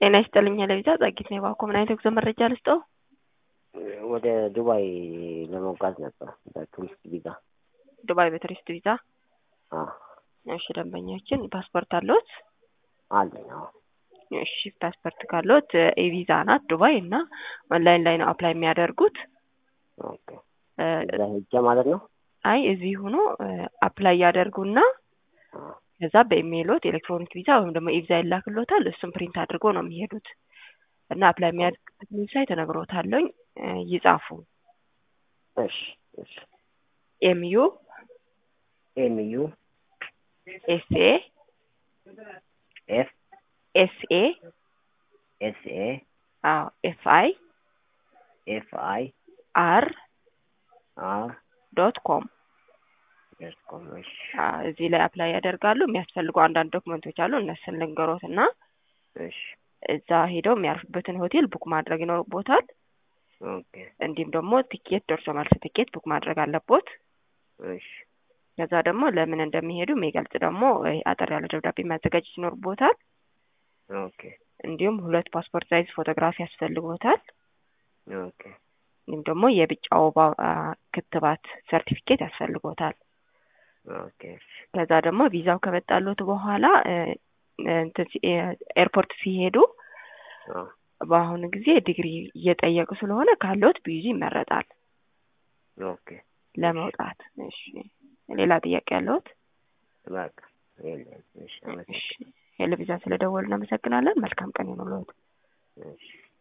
ጤና ይስጥልኝ ለቪዛ ጸጊት ነው የባኮ ምን አይነት የጉዞ መረጃ ልስጠው? ወደ ዱባይ ለመጓዝ ነበር በቱሪስት ቪዛ። ዱባይ በቱሪስት ቪዛ። አዎ እሺ ደንበኛችን ፓስፖርት አለዎት? አለኝ። አዎ እሺ ፓስፖርት ካለዎት ኢቪዛ ናት ዱባይ እና ኦንላይን ላይ ነው አፕላይ የሚያደርጉት። ኦኬ እዛ ሄጄ ማለት ነው። አይ እዚህ ሆኖ አፕላይ ያደርጉና አዎ ከዛ በኢሜይሎት ኤሌክትሮኒክ ቪዛ ወይም ደግሞ ኢቪዛ ይላክሎታል። እሱም ፕሪንት አድርጎ ነው የሚሄዱት እና አፕላይ የሚያደርግበት ዌብሳይት እነግሮታለሁኝ ይጻፉ። እሺ እሺ ኤምዩ ኤምዩ ኤስኤ ኤፍ ኤስኤ ኤስኤ አዎ ኤፍ አይ ኤፍ አይ አር አር ዶት ኮም ዶት ኮም። እሺ እዚህ ላይ አፕላይ ያደርጋሉ። የሚያስፈልጉ አንዳንድ ዶክመንቶች አሉ። እነሱን ልንገሮት እና እሺ እዛ ሄደው የሚያርፉበትን ሆቴል ቡክ ማድረግ ይኖርቦታል። ኦኬ እንዲሁም ደግሞ ቲኬት ደርሶ መልስ ቲኬት ቡክ ማድረግ አለቦት። እሺ ከዛ ደግሞ ለምን እንደሚሄዱ የሚገልጽ ደግሞ አጠር ያለ ደብዳቤ ማዘጋጀት ይኖርቦታል። ኦኬ እንዲሁም ሁለት ፓስፖርት ሳይዝ ፎቶግራፊ ያስፈልጎታል። ኦኬ እንዲሁም ደግሞ የቢጫ ወባ ክትባት ሰርቲፊኬት ያስፈልጎታል። ኦኬ እሺ ከዛ ደግሞ ቪዛው ከመጣሎት በኋላ እንትን ሲ- ኤርፖርት ሲሄዱ አዎ በአሁኑ ጊዜ ዲግሪ እየጠየቁ ስለሆነ ካለዎት ቢይዙ ይመረጣል ኦኬ ለመውጣት። እሺ ሌላ ጥያቄ ያለዎት? በቃ የለም። እሺ እሺ አመሰግናለሁ። ሄሎ ቪዛ ስለደወሉ እናመሰግናለን። መልካም ቀን ይሁንልዎት። እሺ